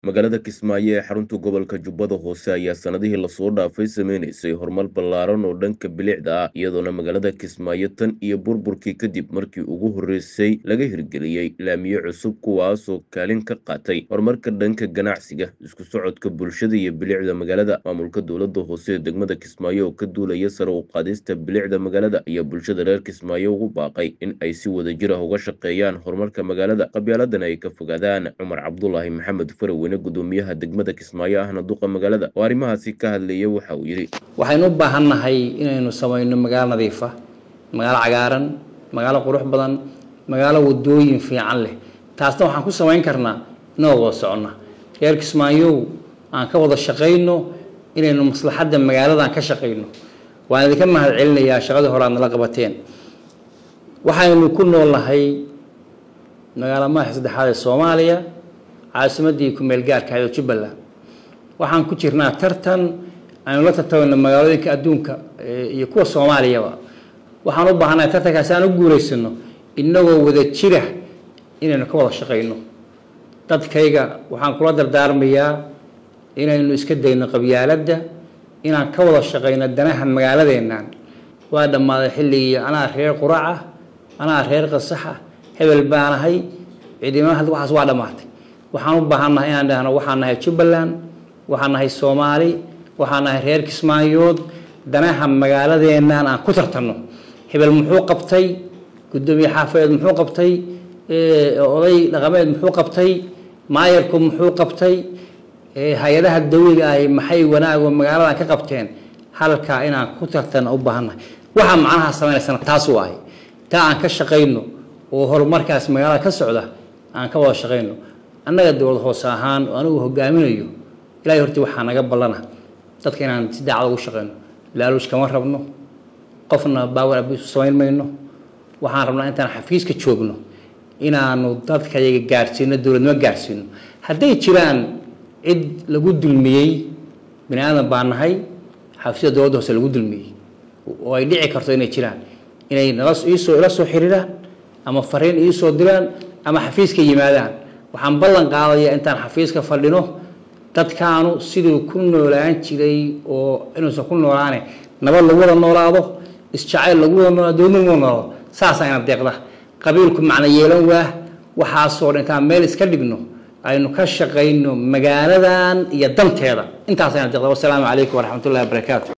magaalada kismaayo ee xarunta gobolka jubbada hoose ayaa sanadihii lasoo dhaafay sameynaysay horumar ballaaran oo dhanka bilicda ah iyadoona magaalada kismaayo tan iyo burburkii kadib markii ugu horreysay laga hirgeliyey laamiye cusub kuwaasoo kaalin ka qaatay horumarka dhanka ganacsiga isku socodka bulshada iyo bilicda magaalada maamulka dowladda hoose ee degmada kismaayo oo ka duulaya sare u qaadista bilicda magaalada iyo bulshada reer kismaayo ugu baaqay in ay si wadajir ah uga shaqeeyaan horumarka magaalada qabyaaladan ay ka fogaadaan cumar cabdulaahi maxamed faraweyne gudoomiyaha degmada kismaayo ahna duqa magaalada oo arrimahaasi ka hadlaya waxa uu yidhi waxaynu u baahannahay inaynu samayno magaalo nadiif ah magaalo cagaaran magaalo qurux badan magaalo wadooyin fiican leh taasna waxaan ku samayn karnaa inoo wada soconna reer kismaayow aan ka wada shaqayno inaynu maslaxadda magaaladan ka shaqayno waan idinka mahad celinayaa shaqadii hore aad nala qabateen waxaynu ku noolnahay magaalo madaxa saddexaad ee soomaaliya caasimadii ku-meel gaarka ahayd oo jubbaland waxaan ku jirnaa tartan aynu la tartamayno magaalooyinka adduunka iyo kuwa soomaaliyaba waxaan u baahannahay tartankaasi aan u guulaysano inagoo wada jira inaynu ka wada shaqayno dadkayga waxaan kula dardaarmayaa inaynu iska dayno qabyaaladda inaan ka wada shaqayno danaha magaaladeennan waa dhammaaday xilligii anaa reer quraca anaa reer qasaxa hebel baanahay ciidamada hadda waxaas waa dhammaatay waxaan u baahannahay inaan dhahno waxaan nahay jubbaland waxaan nahay soomaali waxaan nahay reer kismaayood danaha magaaladeennan aan ku tartanno hebel muxuu qabtay guddoomiye xaafadeed muxuu qabtay oday dhaqameed muxuu qabtay maayarku muxuu qabtay hay-adaha dawliga ahi maxay wanaago magaaladan ka qabteen halkaa inaan ku tartanno u baahannahay waxaa macnaha sameynaysana taasuu ahay taa aan ka shaqayno oo horumarkaas magaalada ka socda aan ka wada shaqayno annaga dowlad hoose ahaan oo anigu hogaaminayo ilaahay hortii waxaa naga ballana dadka inaan si daacad ugu shaqayno laaluush kama rabno qofna baawan abiisu samayn mayno waxaan rabnaa intaan xafiiska joogno inaanu dadka yaga gaarsiino dowladnimo gaarsiino hadday jiraan cid lagu dulmiyey bani aadan baa nahay xafiisyada dowladda hoose lagu dulmiyey oo ay dhici karto inay jiraan inay nala iisoo ila soo xiriiraan ama fariin iisoo diraan ama xafiiska yimaadaan waxaan ballan qaadayaa intaan xafiiska fadhino dadkaanu siduu ku noolaan jiray oo inuusan ku noolaane nabad lagu wada noolaado isjacayl lagu wada noolaado dowladna lagu wada noolaado saasaa ina deeqda qabiilku macno yeelan waah waxaasoo dhan intaan meel iska dhigno aynu ka shaqayno magaaladan iyo danteeda intaasa ina deeqda wasalaamu calaykum waraxmatullahi wabarakaatu